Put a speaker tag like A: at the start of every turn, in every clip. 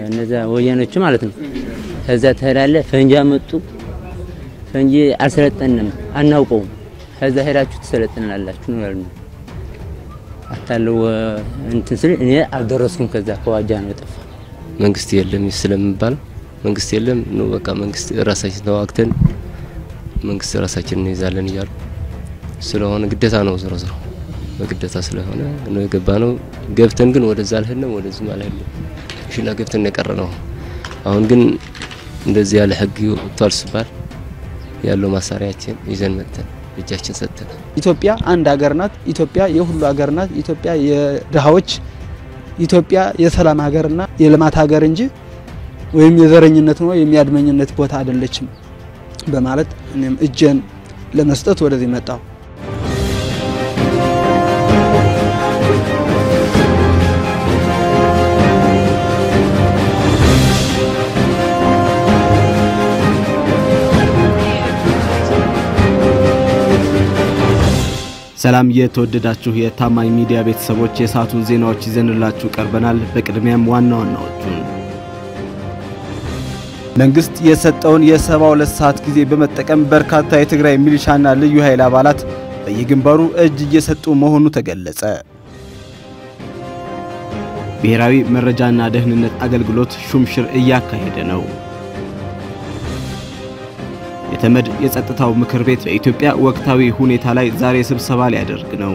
A: እነዚያ ወያኖች ማለት ነው። ከዛ ትሄዳለህ፣ ፈንጂ አመጡ። ፈንጂ አልሰለጠንም፣ አናውቀውም። ከዛ ሄዳችሁ ትሰለጥናላችሁ ነው ያሉን። አታለው እንትን ስል እኔ አልደረስኩም። ከዛ ከዋጃ ነው የጠፋ
B: መንግስት የለም ስለሚባለው መንግስት የለም ነው በቃ መንግስት ራሳችን ተዋግተን መንግስት ራሳችን እንይዛለን እያሉ ስለሆነ ግዴታ ነው ዝሮ ዝሮ በግዴታ ስለሆነ ነው የገባ ነው። ገብተን ግን ወደዛ አልሄድንም፣ ወደዚህ አልሄድንም። ሽላ ገብተን የቀረ ነው። አሁን ግን እንደዚህ ያለ ህግ ወጥቷል ሲባል ያለው ማሳሪያችን ይዘን መጥተን እጃችን ሰጥተን
C: ኢትዮጵያ አንድ ሀገር ናት። ኢትዮጵያ የሁሉ ሀገር ናት። ኢትዮጵያ የድሃዎች፣ ኢትዮጵያ የሰላም ሀገርና የልማት ሀገር እንጂ ወይም የዘረኝነት ነው የሚያድመኝነት ቦታ አይደለችም በማለት እኔም እጄን ለመስጠት ወደዚህ መጣሁ።
D: ሰላም የተወደዳችሁ የታማኝ ሚዲያ ቤተሰቦች የሰዓቱን ዜናዎች ይዘንላችሁ ቀርበናል። በቅድሚያም ዋና ዋናዎቹን መንግስት የሰጠውን የሰባ ሁለት ሰዓት ጊዜ በመጠቀም በርካታ የትግራይ ሚሊሻና ልዩ ኃይል አባላት በየግንባሩ እጅ እየሰጡ መሆኑ ተገለጸ። ብሔራዊ መረጃና ደህንነት አገልግሎት ሹምሽር እያካሄደ ነው። የተመድ የጸጥታው ምክር ቤት በኢትዮጵያ ወቅታዊ ሁኔታ ላይ ዛሬ ስብሰባ ሊያደርግ ነው።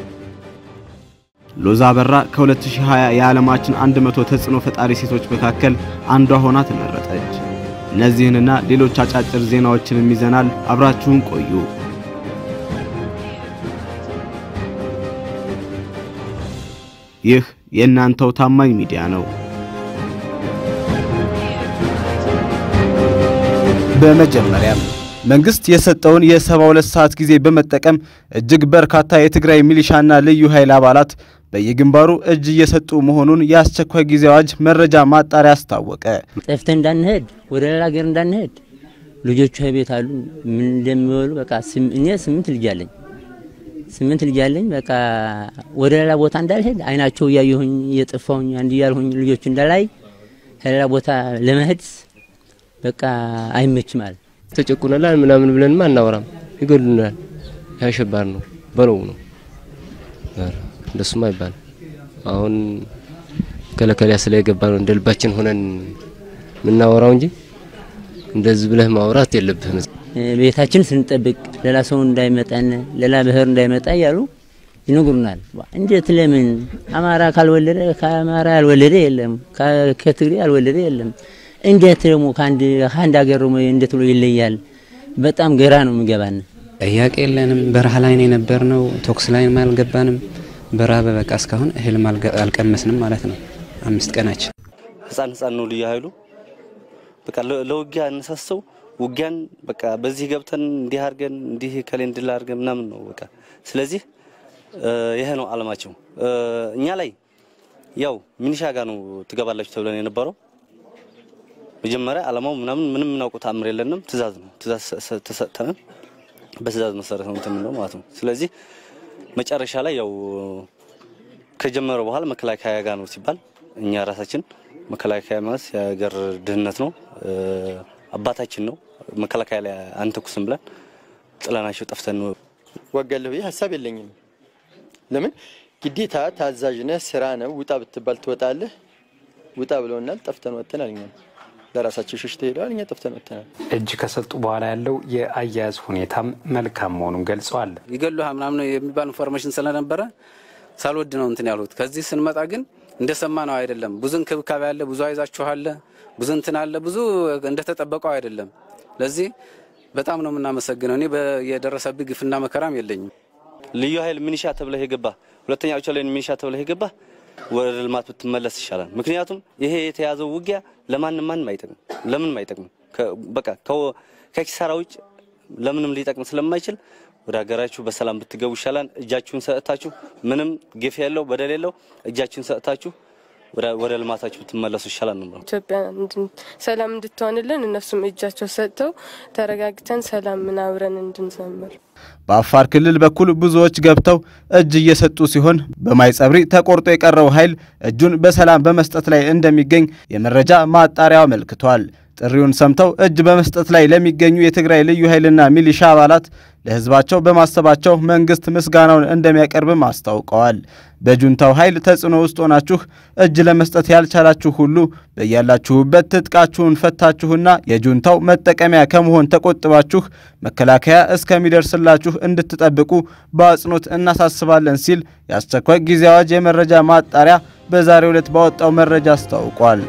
D: ሎዛ አበራ ከ2020 የዓለማችን 100 ተጽዕኖ ፈጣሪ ሴቶች መካከል አንዷ ሆና ተመረጠች። እነዚህንና ሌሎች አጫጭር ዜናዎችንም ይዘናል። አብራችሁን ቆዩ። ይህ የእናንተው ታማኝ ሚዲያ ነው። በመጀመሪያም መንግስት የሰጠውን የሰባ ሁለት ሰዓት ጊዜ በመጠቀም እጅግ በርካታ የትግራይ ሚሊሻና ልዩ ኃይል አባላት በየግንባሩ እጅ እየሰጡ መሆኑን የአስቸኳይ ጊዜ አዋጅ መረጃ ማጣሪያ አስታወቀ።
A: ጠፍተን እንዳንሄድ ወደ ሌላ ሀገር እንዳንሄድ ልጆቹ ቤት አሉ። ምን እንደሚበሉ በቃ እኔ ስምንት ልጅ አለኝ ስምንት ልጅ አለኝ። በቃ ወደ ሌላ ቦታ እንዳልሄድ አይናቸው እያየሁኝ እየጠፋሁኝ አንድ እያልሁኝ ልጆቹ እንዳላይ ከሌላ ቦታ ለመሄድ በቃ አይመችም አለ።
B: ተጨቁነላል ምናምን ብለንማ አናወራም፣ ይገሉናል። ያሸባር ነው በለው ነው እንደሱማ አይባልም። አሁን ከለከሊያ ስለገባ ነው እንደ ልባችን ሆነን የምናወራው እንጂ እንደዚህ ብለህ ማውራት የለብህም።
A: ቤታችን ስንጠብቅ ሌላ ሰው እንዳይመጣን ሌላ ብሔር እንዳይመጣ እያሉ ይነግሩናል። እንዴት ለምን አማራ ካልወለደ ከአማራ ያልወለደ የለም፣ ከትግሬ ያልወለደ የለም። እንዴት ደግሞ ከአንድ ከአንድ ሀገር ደግሞ እንዴት ብሎ ይለያል? በጣም ግራ ነው የሚገባን።
E: ጥያቄ የለንም። በረሃ ላይ ነው የነበርነው። ቶክስ ላይ አልገባንም። በረሃ በበቃ እስካሁን እህልም አልቀመስንም ማለት ነው። አምስት ቀናችን
F: ህፃን ህፃን ነው ልዩ ኃይሉ በቃ ለውጊያ አነሳሰው ውጊያን በቃ በዚህ ገብተን እንዲህ አድርገን እንዲህ ከሌ እንድል አድርገን ምናምን ነው በቃ። ስለዚህ ይሄ ነው አለማቸው። እኛ ላይ ያው ሚኒሻ ጋር ነው ትገባላችሁ ተብለን የነበረው መጀመሪያ አላማው ምናምን ምንም የምናውቀው ተአምር የለንም። ትእዛዝ ነው ትእዛዝ ተሰጥተናል። በትእዛዝ መሰረት ነው እንትን ነው ማለት ነው። ስለዚህ መጨረሻ ላይ ያው ከጀመረ በኋላ መከላከያ ጋር ነው ሲባል እኛ ራሳችን መከላከያ ማለት የሀገር ድህነት ነው፣ አባታችን ነው። መከላከያ ላይ አንተኩስም ብለን ጥለናቸው ጠፍተን ነው።
G: ዋጋለሁ ብዬ ሀሳብ የለኝም። ለምን ግዴታ ታዛዥ ነህ፣ ስራ ነው። ውጣ ብትባል ትወጣለህ። ውጣ ብለውናል። ጠፍተን ወጥተናል። እኛ ለራሳቸው ሸሽተው ሄደዋል። እኛ ጠፍተን ወጥተናል።
H: እጅ ከሰጡ በኋላ ያለው የአያያዝ ሁኔታም መልካም መሆኑን ገልጸዋል።
I: ይገሉሃል ምናምን የሚባል ኢንፎርሜሽን ስለነበረ ሳልወድ ነው እንትን ያሉት። ከዚህ ስንመጣ ግን እንደሰማ ነው አይደለም። ብዙ እንክብካቤ አለ፣ ብዙ አይዛችኋለ፣ ብዙ እንትን አለ፣ ብዙ እንደተጠበቀው አይደለም። ለዚህ በጣም ነው የምናመሰግነው። እኔ የደረሰብኝ ግፍና መከራም የለኝም።
F: ልዩ ኃይል ሚኒሻ ተብለህ የገባ ሁለተኛ ላይ ሚኒሻ ተብለህ የገባ ወደ ልማት ብትመለስ ይሻላል። ምክንያቱም ይሄ የተያዘው ውጊያ ለማንም ማንም አይጠቅም፣ ለምንም አይጠቅም። በቃ ከኪሳራ ውጭ ለምንም ሊጠቅም ስለማይችል ወደ ሀገራችሁ በሰላም ብትገቡ ይሻላል። እጃችሁን ሰጥታችሁ ምንም ግፍ የለው በደል የለው እጃችሁን ሰጥታችሁ ወደ ልማታችሁ ብትመለሱ ይሻላል ነው።
J: ኢትዮጵያ ሰላም እንድትሆንልን እነሱም እጃቸው ሰጥተው ተረጋግተን ሰላም ምናብረን እንድንዘምር
D: በአፋር ክልል በኩል ብዙዎች ገብተው እጅ እየሰጡ ሲሆን በማይጸብሪ ተቆርጦ የቀረው ኃይል እጁን በሰላም በመስጠት ላይ እንደሚገኝ የመረጃ ማጣሪያው አመልክቷል። ጥሪውን ሰምተው እጅ በመስጠት ላይ ለሚገኙ የትግራይ ልዩ ኃይልና ሚሊሻ አባላት ለሕዝባቸው በማሰባቸው መንግስት ምስጋናውን እንደሚያቀርብም አስታውቀዋል። በጁንታው ኃይል ተጽዕኖ ውስጥ ሆናችሁ እጅ ለመስጠት ያልቻላችሁ ሁሉ በያላችሁበት ትጥቃችሁን ፈታችሁና የጁንታው መጠቀሚያ ከመሆን ተቆጥባችሁ መከላከያ እስከሚደርስላችሁ እንድትጠብቁ በአጽንኦት እናሳስባለን ሲል የአስቸኳይ ጊዜ አዋጅ የመረጃ ማጣሪያ በዛሬው ዕለት ባወጣው መረጃ አስታውቋል።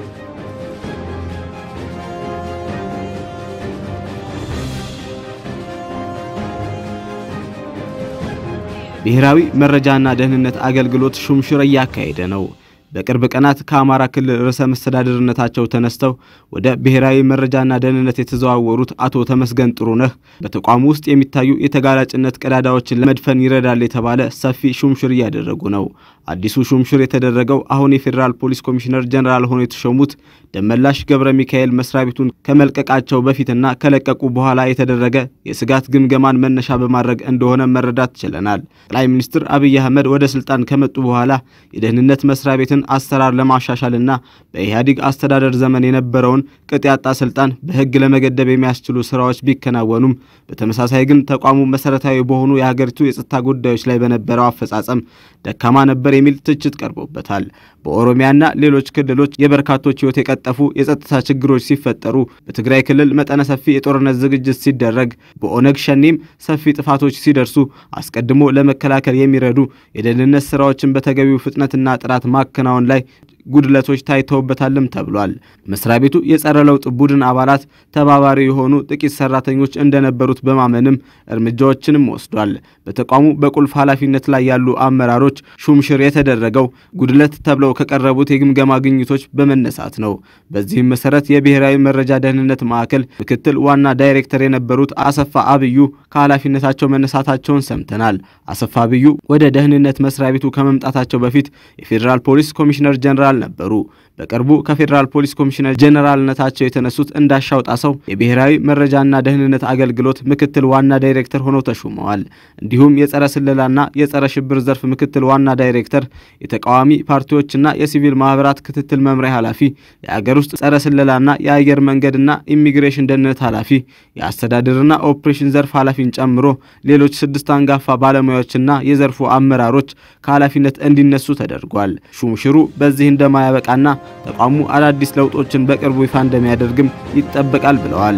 D: ብሔራዊ መረጃና ደህንነት አገልግሎት ሹምሽር እያካሄደ ነው። በቅርብ ቀናት ከአማራ ክልል ርዕሰ መስተዳድርነታቸው ተነስተው ወደ ብሔራዊ መረጃና ደህንነት የተዘዋወሩት አቶ ተመስገን ጥሩነህ በተቋሙ ውስጥ የሚታዩ የተጋላጭነት ቀዳዳዎችን ለመድፈን ይረዳል የተባለ ሰፊ ሹምሽር እያደረጉ ነው። አዲሱ ሹምሽር የተደረገው አሁን የፌዴራል ፖሊስ ኮሚሽነር ጀኔራል ሆነው የተሾሙት ደመላሽ ገብረ ሚካኤል መስሪያ ቤቱን ከመልቀቃቸው በፊትና ከለቀቁ በኋላ የተደረገ የስጋት ግምገማን መነሻ በማድረግ እንደሆነ መረዳት ችለናል። ጠቅላይ ሚኒስትር አብይ አህመድ ወደ ስልጣን ከመጡ በኋላ የደህንነት መስሪያ ቤትን አሰራር ለማሻሻልና በኢህአዴግ አስተዳደር ዘመን የነበረውን ቅጥ ያጣ ስልጣን በሕግ ለመገደብ የሚያስችሉ ስራዎች ቢከናወኑም በተመሳሳይ ግን ተቋሙ መሰረታዊ በሆኑ የሀገሪቱ የጸጥታ ጉዳዮች ላይ በነበረው አፈጻጸም ደካማ ነበር የሚል ትችት ቀርቦበታል። በኦሮሚያና ሌሎች ክልሎች የበርካቶች ሕይወት የቀጠፉ የጸጥታ ችግሮች ሲፈጠሩ፣ በትግራይ ክልል መጠነ ሰፊ የጦርነት ዝግጅት ሲደረግ፣ በኦነግ ሸኔም ሰፊ ጥፋቶች ሲደርሱ አስቀድሞ ለመከላከል የሚረዱ የደህንነት ስራዎችን በተገቢው ፍጥነትና ጥራት ማከናወን ላይ ጉድለቶች ታይተውበታልም ተብሏል። መስሪያ ቤቱ የጸረ ለውጥ ቡድን አባላት ተባባሪ የሆኑ ጥቂት ሰራተኞች እንደነበሩት በማመንም እርምጃዎችንም ወስዷል። በተቋሙ በቁልፍ ኃላፊነት ላይ ያሉ አመራሮች ሹምሽር የተደረገው ጉድለት ተብለው ከቀረቡት የግምገማ ግኝቶች በመነሳት ነው። በዚህም መሰረት የብሔራዊ መረጃ ደህንነት ማዕከል ምክትል ዋና ዳይሬክተር የነበሩት አሰፋ አብዩ ከኃላፊነታቸው መነሳታቸውን ሰምተናል። አሰፋ አብዩ ወደ ደህንነት መስሪያ ቤቱ ከመምጣታቸው በፊት የፌዴራል ፖሊስ ኮሚሽነር ጀነራል ነበሩ። በቅርቡ ከፌዴራል ፖሊስ ኮሚሽነር ጀነራልነታቸው የተነሱት እንዳሻው ጣሰው የብሔራዊ መረጃና ደህንነት አገልግሎት ምክትል ዋና ዳይሬክተር ሆነው ተሹመዋል። እንዲሁም የጸረ ስለላና የጸረ ሽብር ዘርፍ ምክትል ዋና ዳይሬክተር፣ የተቃዋሚ ፓርቲዎችና የሲቪል ማህበራት ክትትል መምሪያ ኃላፊ፣ የአገር ውስጥ ጸረ ስለላና የአየር መንገድና ኢሚግሬሽን ደህንነት ኃላፊ፣ የአስተዳደርና ኦፕሬሽን ዘርፍ ኃላፊን ጨምሮ ሌሎች ስድስት አንጋፋ ባለሙያዎችና የዘርፉ አመራሮች ከኃላፊነት እንዲነሱ ተደርጓል። ሹምሽሩ በዚህ እንደማያበቃና ተቋሙ አዳዲስ ለውጦችን በቅርቡ ይፋ እንደሚያደርግም ይጠበቃል ብለዋል።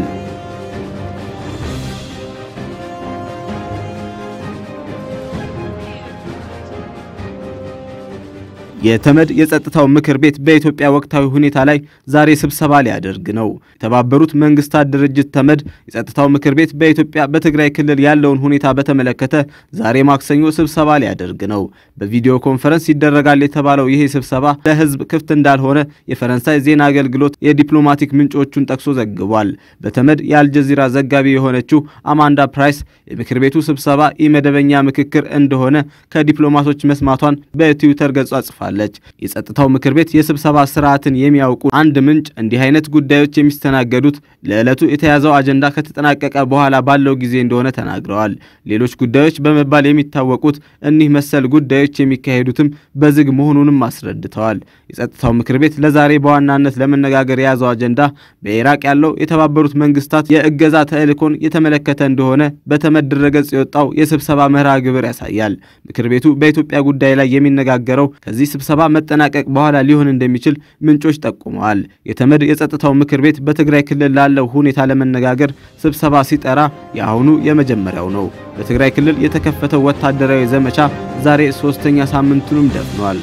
D: የተመድ የጸጥታው ምክር ቤት በኢትዮጵያ ወቅታዊ ሁኔታ ላይ ዛሬ ስብሰባ ሊያደርግ ነው። የተባበሩት መንግስታት ድርጅት ተመድ የጸጥታው ምክር ቤት በኢትዮጵያ በትግራይ ክልል ያለውን ሁኔታ በተመለከተ ዛሬ ማክሰኞ ስብሰባ ሊያደርግ ነው። በቪዲዮ ኮንፈረንስ ይደረጋል የተባለው ይሄ ስብሰባ ለሕዝብ ክፍት እንዳልሆነ የፈረንሳይ ዜና አገልግሎት የዲፕሎማቲክ ምንጮቹን ጠቅሶ ዘግቧል። በተመድ የአልጀዚራ ዘጋቢ የሆነችው አማንዳ ፕራይስ የምክር ቤቱ ስብሰባ ኢመደበኛ ምክክር እንደሆነ ከዲፕሎማቶች መስማቷን በትዊተር ገጿ ጽፋል ለች የጸጥታው ምክር ቤት የስብሰባ ስርዓትን የሚያውቁ አንድ ምንጭ እንዲህ አይነት ጉዳዮች የሚስተናገዱት ለዕለቱ የተያዘው አጀንዳ ከተጠናቀቀ በኋላ ባለው ጊዜ እንደሆነ ተናግረዋል። ሌሎች ጉዳዮች በመባል የሚታወቁት እኒህ መሰል ጉዳዮች የሚካሄዱትም በዝግ መሆኑንም አስረድተዋል። የጸጥታው ምክር ቤት ለዛሬ በዋናነት ለመነጋገር የያዘው አጀንዳ በኢራቅ ያለው የተባበሩት መንግስታት የእገዛ ተልዕኮን የተመለከተ እንደሆነ በተመድ ድረገጽ የወጣው የስብሰባ መርሃ ግብር ያሳያል። ምክር ቤቱ በኢትዮጵያ ጉዳይ ላይ የሚነጋገረው ከዚህ ስብሰባ መጠናቀቅ በኋላ ሊሆን እንደሚችል ምንጮች ጠቁመዋል። የተመድ የጸጥታው ምክር ቤት በትግራይ ክልል ላለው ሁኔታ ለመነጋገር ስብሰባ ሲጠራ የአሁኑ የመጀመሪያው ነው። በትግራይ ክልል የተከፈተው ወታደራዊ ዘመቻ ዛሬ ሶስተኛ ሳምንቱንም ደፍኗል።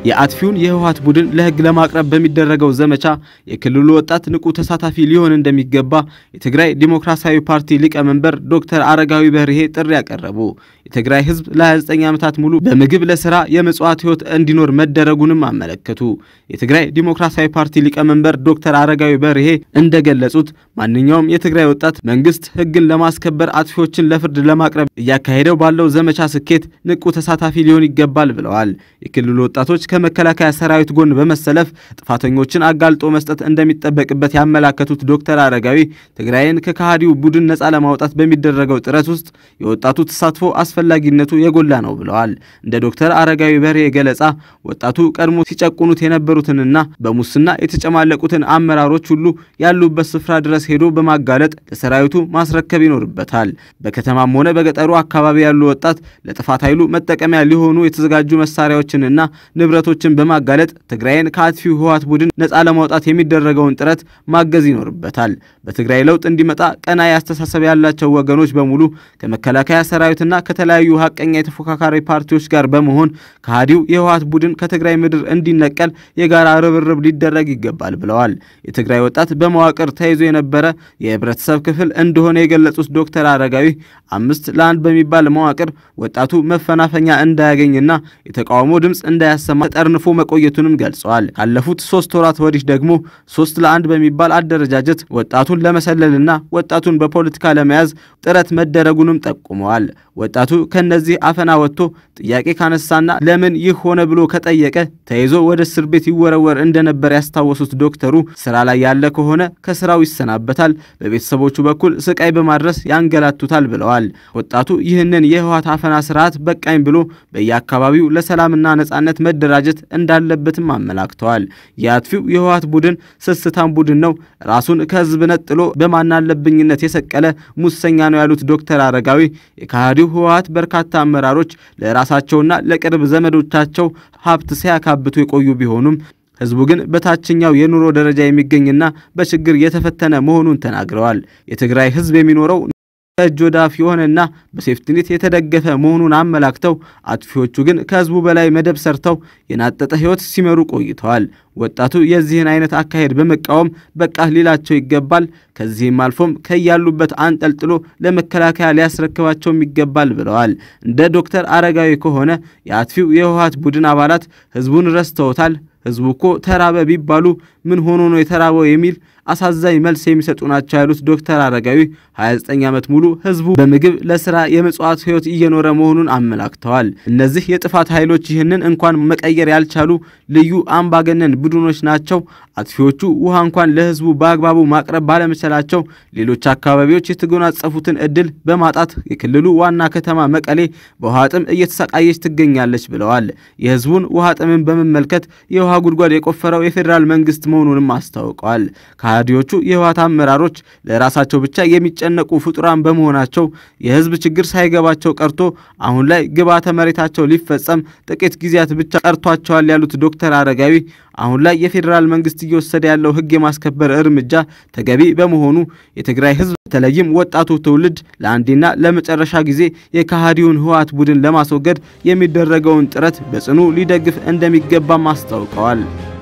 D: የአጥፊውን የህወሓት ቡድን ለህግ ለማቅረብ በሚደረገው ዘመቻ የክልሉ ወጣት ንቁ ተሳታፊ ሊሆን እንደሚገባ የትግራይ ዲሞክራሲያዊ ፓርቲ ሊቀመንበር ዶክተር አረጋዊ በርሄ ጥሪ ያቀረቡ። የትግራይ ህዝብ ለ29 ዓመታት ሙሉ በምግብ ለስራ የመጽዋት ህይወት እንዲኖር መደረጉንም አመለከቱ። የትግራይ ዲሞክራሲያዊ ፓርቲ ሊቀመንበር ዶክተር አረጋዊ በርሄ እንደገለጹት ማንኛውም የትግራይ ወጣት መንግስት ህግን ለማስከበር አጥፊዎችን ለፍርድ ለማቅረብ እያካሄደው ባለው ዘመቻ ስኬት ንቁ ተሳታፊ ሊሆን ይገባል ብለዋል። የክልሉ ወጣቶች ከመከላከያ ሰራዊት ጎን በመሰለፍ ጥፋተኞችን አጋልጦ መስጠት እንደሚጠበቅበት ያመላከቱት ዶክተር አረጋዊ ትግራይን ከከሃዲው ቡድን ነፃ ለማውጣት በሚደረገው ጥረት ውስጥ የወጣቱ ተሳትፎ አስፈላጊነቱ የጎላ ነው ብለዋል። እንደ ዶክተር አረጋዊ በርሄ ገለጻ ወጣቱ ቀድሞ ሲጨቁኑት የነበሩትንና በሙስና የተጨማለቁትን አመራሮች ሁሉ ያሉበት ስፍራ ድረስ ሄዶ በማጋለጥ ለሰራዊቱ ማስረከብ ይኖርበታል። በከተማም ሆነ በገጠሩ አካባቢ ያሉ ወጣት ለጥፋት ኃይሉ መጠቀሚያ ሊሆኑ የተዘጋጁ መሳሪያዎችንና ንብረቶችን በማጋለጥ ትግራይን ከአጥፊው ህወሓት ቡድን ነፃ ለማውጣት የሚደረገውን ጥረት ማገዝ ይኖርበታል። በትግራይ ለውጥ እንዲመጣ ቀናኢ አስተሳሰብ ያላቸው ወገኖች በሙሉ ከመከላከያ ሰራዊትና ከተለያዩ ሀቀኛ የተፎካካሪ ፓርቲዎች ጋር በመሆን ከሃዲው የህወሓት ቡድን ከትግራይ ምድር እንዲነቀል የጋራ ርብርብ ሊደረግ ይገባል ብለዋል። የትግራይ ወጣት በመዋቅር ተይዞ የነበረ የህብረተሰብ ክፍል እንደሆነ የገለጹት ዶክተር አረጋዊ አምስት ለአንድ በሚባል መዋቅር ወጣቱ መፈናፈኛ እንዳያገኝና የተቃውሞ ድምፅ እንዳያሰማ ተጠርንፎ መቆየቱንም ገልጸዋል። ካለፉት ሶስት ወራት ወዲህ ደግሞ ሶስት ለአንድ በሚባል አደረጃጀት ወጣቱን ለመሰለልና ወጣቱን በፖለቲካ ለመያዝ ጥረት መደረጉንም ጠቁመዋል። ወጣቱ ከነዚህ አፈና ወጥቶ ጥያቄ ካነሳና ለምን ይህ ሆነ ብሎ ከጠየቀ ተይዞ ወደ እስር ቤት ይወረወር እንደነበር ያስታወሱት ዶክተሩ ስራ ላይ ያለ ከሆነ ከስራው ይሰናበታል፣ በቤተሰቦቹ በኩል ስቃይ በማድረስ ያንገላቱታል ብለዋል። ወጣቱ ይህንን የህወሓት አፈና ስርዓት በቃኝ ብሎ በየአካባቢው ለሰላምና ነጻነት መደራጀት እንዳለበትም አመላክተዋል። የአጥፊው የህወሓት ቡድን ስስታም ቡድን ነው፣ ራሱን ከህዝብ ነጥሎ በማናለብኝነት የሰቀለ ሙሰኛ ነው ያሉት ዶክተር አረጋዊ የከሃዲው ህወሓት በርካታ አመራሮች ለራሳቸውና ለቅርብ ዘመዶቻቸው ሀብት ሲያካብቱ የቆዩ ቢሆኑም ህዝቡ ግን በታችኛው የኑሮ ደረጃ የሚገኝና በችግር የተፈተነ መሆኑን ተናግረዋል። የትግራይ ህዝብ የሚኖረው ከእጅ ወደ አፍ የሆነና በሴፍትኔት የተደገፈ መሆኑን አመላክተው አጥፊዎቹ ግን ከህዝቡ በላይ መደብ ሰርተው የናጠጠ ህይወት ሲመሩ ቆይተዋል። ወጣቱ የዚህን አይነት አካሄድ በመቃወም በቃ ሊላቸው ይገባል። ከዚህም አልፎም ከያሉበት አንጠልጥሎ ለመከላከያ ሊያስረክባቸውም ይገባል ብለዋል። እንደ ዶክተር አረጋዊ ከሆነ የአጥፊው የህወሓት ቡድን አባላት ህዝቡን ረስተውታል። ህዝቡ እኮ ተራበ ቢባሉ ምን ሆኖ ነው የተራበው የሚል አሳዛኝ መልስ የሚሰጡ ናቸው ያሉት ዶክተር አረጋዊ 29 ዓመት ሙሉ ህዝቡ በምግብ ለስራ የመጽዋት ህይወት እየኖረ መሆኑን አመላክተዋል። እነዚህ የጥፋት ኃይሎች ይህንን እንኳን መቀየር ያልቻሉ ልዩ አምባገነን ቡድኖች ናቸው። አጥፊዎቹ ውሃ እንኳን ለህዝቡ በአግባቡ ማቅረብ ባለመቻላቸው ሌሎች አካባቢዎች የተጎናጸፉትን እድል በማጣት የክልሉ ዋና ከተማ መቀሌ በውሃ ጥም እየተሰቃየች ትገኛለች ብለዋል። የህዝቡን ውሃ ጥምን በመመልከት የውሃ ጉድጓድ የቆፈረው የፌዴራል መንግስት መሆኑንም አስታውቀዋል። ከሃዲዎቹ የህወሓት አመራሮች ለራሳቸው ብቻ የሚጨነቁ ፍጡራን በመሆናቸው የህዝብ ችግር ሳይገባቸው ቀርቶ አሁን ላይ ግብዓተ መሬታቸው ሊፈጸም ጥቂት ጊዜያት ብቻ ቀርቷቸዋል ያሉት ዶክተር አረጋዊ አሁን ላይ የፌዴራል መንግስት እየወሰደ ያለው ህግ የማስከበር እርምጃ ተገቢ በመሆኑ የትግራይ ህዝብ በተለይም ወጣቱ ትውልድ ለአንዴና ለመጨረሻ ጊዜ የከሃዲውን ህወሓት ቡድን ለማስወገድ የሚደረገውን ጥረት በጽኑ ሊደግፍ እንደሚገባም አስታውቀዋል።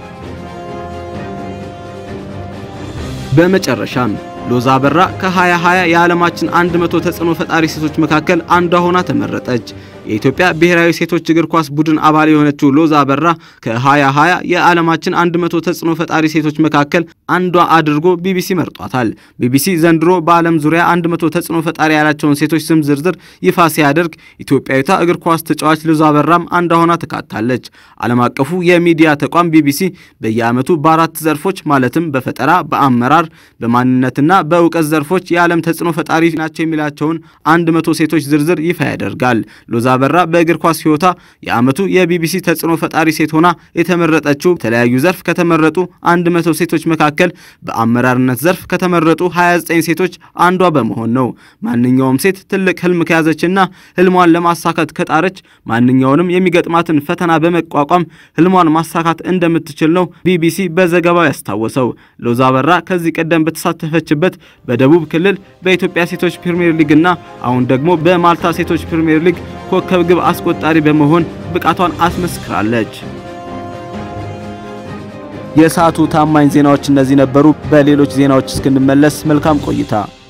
D: በመጨረሻም ሎዛ አበራ ከ2020 የዓለማችን 100 ተጽዕኖ ፈጣሪ ሴቶች መካከል አንዷ ሆና ተመረጠች። የኢትዮጵያ ብሔራዊ ሴቶች እግር ኳስ ቡድን አባል የሆነችው ሎዛ አበራ ከ2020 የዓለማችን 100 ተጽዕኖ ፈጣሪ ሴቶች መካከል አንዷ አድርጎ ቢቢሲ መርጧታል። ቢቢሲ ዘንድሮ በዓለም ዙሪያ 100 ተጽዕኖ ፈጣሪ ያላቸውን ሴቶች ስም ዝርዝር ይፋ ሲያደርግ ኢትዮጵያዊቷ እግር ኳስ ተጫዋች ሎዛ አበራም አንዷ ሆና ተካታለች። ዓለም አቀፉ የሚዲያ ተቋም ቢቢሲ በየዓመቱ በአራት ዘርፎች ማለትም በፈጠራ፣ በአመራር፣ በማንነትና በእውቀት ዘርፎች የዓለም ተጽዕኖ ፈጣሪ ናቸው የሚላቸውን 100 ሴቶች ዝርዝር ይፋ ያደርጋል። ሎዛ አበራ በእግር ኳስ ሕይወቷ የዓመቱ የቢቢሲ ተጽዕኖ ፈጣሪ ሴት ሆና የተመረጠችው በተለያዩ ዘርፍ ከተመረጡ 100 ሴቶች መካከል በአመራርነት ዘርፍ ከተመረጡ 29 ሴቶች አንዷ በመሆን ነው። ማንኛውም ሴት ትልቅ ህልም ከያዘችና ህልሟን ለማሳካት ከጣረች ማንኛውንም የሚገጥማትን ፈተና በመቋቋም ህልሟን ማሳካት እንደምትችል ነው ቢቢሲ በዘገባው ያስታወሰው። ሎዛ አበራ ከዚህ ቀደም በተሳተፈችበት በደቡብ ክልል በኢትዮጵያ ሴቶች ፕሪሚየር ሊግና አሁን ደግሞ በማልታ ሴቶች ፕሪሚየር ሊግ ኮከብ ግብ አስቆጣሪ በመሆን ብቃቷን አስመስክራለች። የሰዓቱ ታማኝ ዜናዎች እነዚህ ነበሩ። በሌሎች ዜናዎች እስክንመለስ መልካም ቆይታ